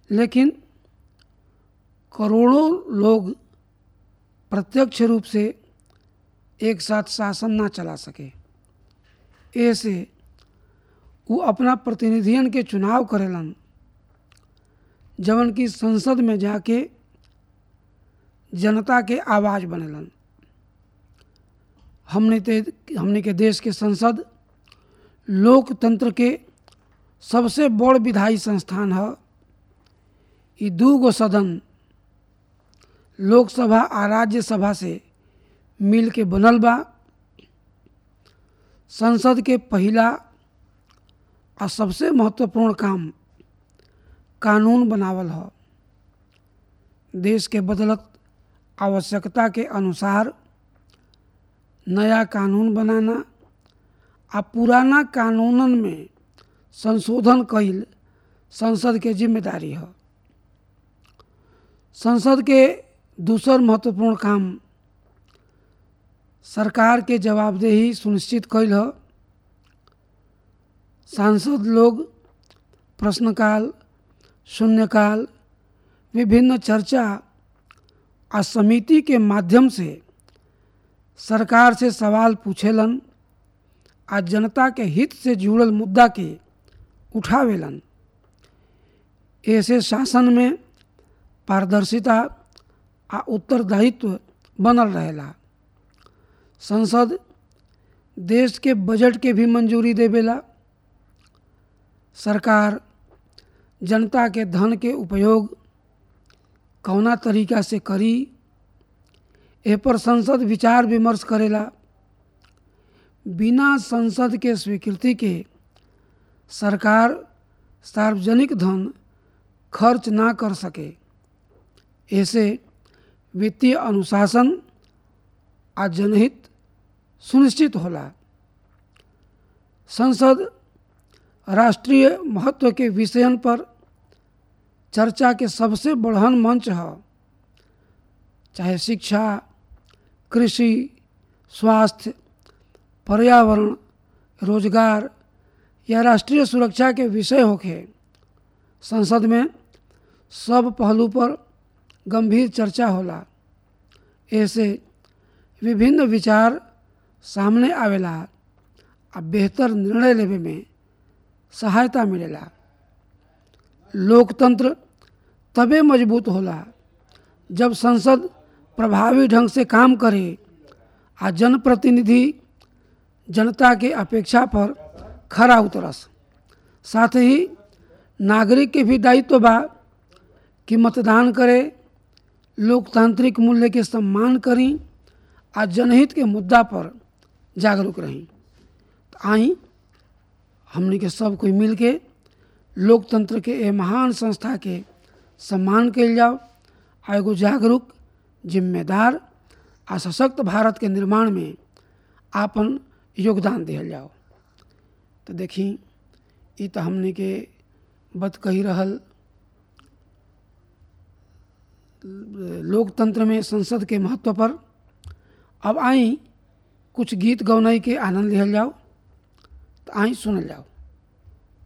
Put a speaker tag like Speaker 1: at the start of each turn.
Speaker 1: लेकिन करोड़ों लोग प्रत्यक्ष रूप से एक साथ शासन ना चला सके ऐसे वो अपना प्रतिनिधियन के चुनाव करेलन जवन की संसद में जाके जनता के आवाज़ बनेलन हमने ते हमने के देश के संसद लोकतंत्र के सबसे बड़ विधायी संस्थान है ई दू गो सदन लोकसभा आ राज्यसभा से मिल के बनल बा संसद के पहिला आ सबसे महत्वपूर्ण काम कानून बनावल ह देश के बदलत आवश्यकता के अनुसार नया कानून बनाना आ पुराना कानूनन में संशोधन कईल संसद के जिम्मेदारी है संसद के दूसर महत्वपूर्ण काम सरकार के जवाबदेही सुनिश्चित कैल है सांसद लोग प्रश्नकाल शून्यकाल विभिन्न चर्चा आ समिति के माध्यम से सरकार से सवाल पूछेलन आ जनता के हित से जुड़ल मुद्दा के उठावेलन ऐसे शासन में पारदर्शिता आ उत्तरदायित्व बनल रहेला संसद देश के बजट के भी मंजूरी देवेला सरकार जनता के धन के उपयोग कौना तरीका से करी ए पर संसद विचार विमर्श करेला बिना संसद के स्वीकृति के सरकार सार्वजनिक धन खर्च ना कर सके ऐसे वित्तीय अनुशासन आ जनहित सुनिश्चित होला संसद राष्ट्रीय महत्व के विषयन पर चर्चा के सबसे बढ़न मंच है चाहे शिक्षा कृषि स्वास्थ्य पर्यावरण रोजगार या राष्ट्रीय सुरक्षा के विषय होके संसद में सब पहलू पर गंभीर चर्चा होला ऐसे विभिन्न विचार सामने आवेला आ बेहतर निर्णय लेवे में सहायता मिलेला लोकतंत्र तबे मजबूत होला जब संसद प्रभावी ढंग से काम करे आ जनप्रतिनिधि जनता के अपेक्षा पर खरा उतरस साथ ही नागरिक के भी दायित्व बा कि मतदान करे लोकतांत्रिक मूल्य के सम्मान करी आ जनहित के मुद्दा पर जागरूक रही तो आई हमने के सब कोई मिल के लोकतंत्र के ए महान संस्था के सम्मान कल जाओ आ एगो जागरूक जिम्मेदार आ सशक्त भारत के निर्माण में आपन योगदान दिहल जाओ तो देखी ई तो हमने के बत कही रहल लोकतंत्र में संसद के महत्व पर अब आई कुछ गीत गौनाई के आनंद लिहल जाओ तो आई सुनल जाओ